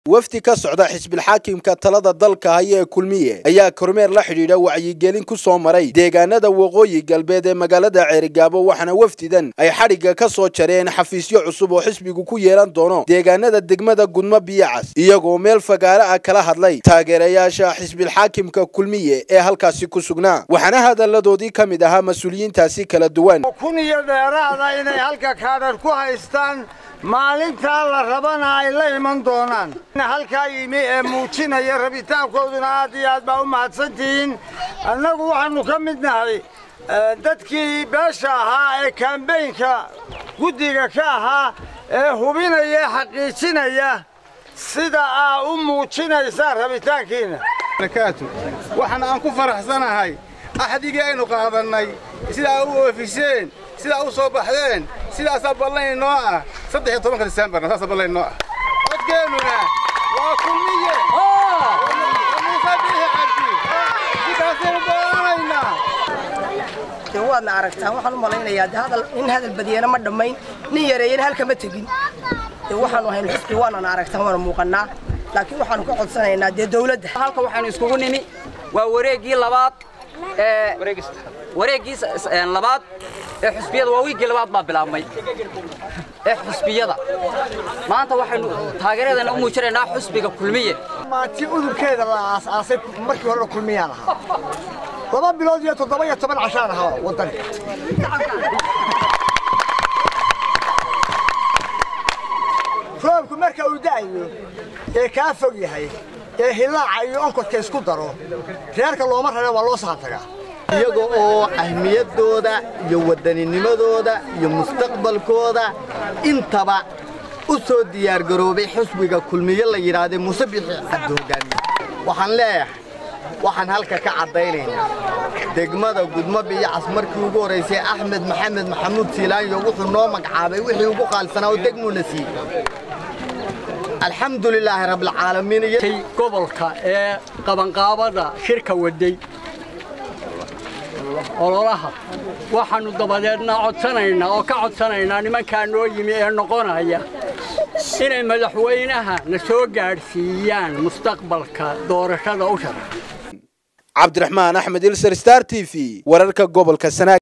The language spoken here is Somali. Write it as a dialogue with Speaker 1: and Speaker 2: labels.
Speaker 1: wafdi ka socda xisbilxaakimka talada dalka haya ee kulmiye ayaa kormeer la xidhiidha wacyigelin ku soo maray deegaanada waqooyi galbeed ee magaalada ceerigaabo waxaana wafdidan ay xadhigga ka soo jareen xafiisyo cusub oo xisbigu ku yeelan doono deegaanada degmada gudmo biyacas iyagoo meel fagaare ah kala hadlay taageerayaasha xisbilxaakimka kulmiye ee halkaasi ku sugnaa waxaana hadalladoodii ka mid ahaa mas-uuliyiintaasi kala duwan
Speaker 2: kun iyo dheeraada inay halka kaadhar ku haystaan maalintaa la rabana ay la iman doonaan halkaa yimi ee muujinaya rabitaankooduna aad iyo aad baa u mahadsantihiin annagu waxaannu ka mid nahay dadkii beesha ahaa ee kambaynka guddiga ka ahaa ee hubinaya xaqiijinaya sida aa u muujinaysaan rabitaankiinna
Speaker 3: waxaan aan ku faraxsanahay axdigii aynu qaadannay sidaa u oofiseen sidaa u soo baxdeen sidaasaa ballan inoo ah saddex iyo tobanka disembarna saasaa ballan inoo ah codkeennuna waa kulmiye muuse biixi cabdi sidaasaynu go'aanaynaa
Speaker 4: dee waadna aragtaan waxaan u malaynayaa de hadal nin hadal badiyana ma dhammayn nin yareeyana halkama tegin dee waxaanu haynu xisbi waanana aragtaan waana muuqannaa laakiin waxaanu ka codsanaynaa dee dawladda
Speaker 5: halka waxaynu iskugu nimi waa wareeggii labaad ee wareeggii labaad ee xusbiyada waa wiiggii labaad baa bilaabmay ee xusbiyada maanta waxaynu taageeradeena u muujinaynaa xusbiga kulmiye
Speaker 2: maanti udubkeeda la aasaasay markii horena kulmiyaan ahaa laba bilood iyo toddoba iyo toban cashaan ahaa waddanka roobku marka uu da'ayo ee kaa fog yahay ee hilaaca iyo onkodka isku daro reerka looma rare waa loo saantagaa
Speaker 6: iyaga oo ahmiyaddooda iyo waddaninimadooda iyo mustaqbalkooda intaba u soo diyaargaroobay xusbiga kulmiye la yidhaahday muuse bixi cabdi hogaamiye waxaan leeyahay waxaan halka ka caddaynaynaa degmada gudmo biyacas markii ugu horraysay axmed maxamed maxamuud siilaanyo wuxuu noo magacaabay wixii ugu qaalisanaa oo degmuuna siiyey alxamdu lilaahi rabbilcaalamiin
Speaker 7: gobolka ee qabanqaabada shirka waday ololaha waxaannu dabadeedna codsanaynaa oo ka codsanaynaa nimankaa noo yimi ee noqonaya inay madaxweynaha na soo gaadhsiiyaan mustaqbalka doorashada u shara
Speaker 1: cabdiraxmaan axmed ilser star t v wararka gobolka sanaag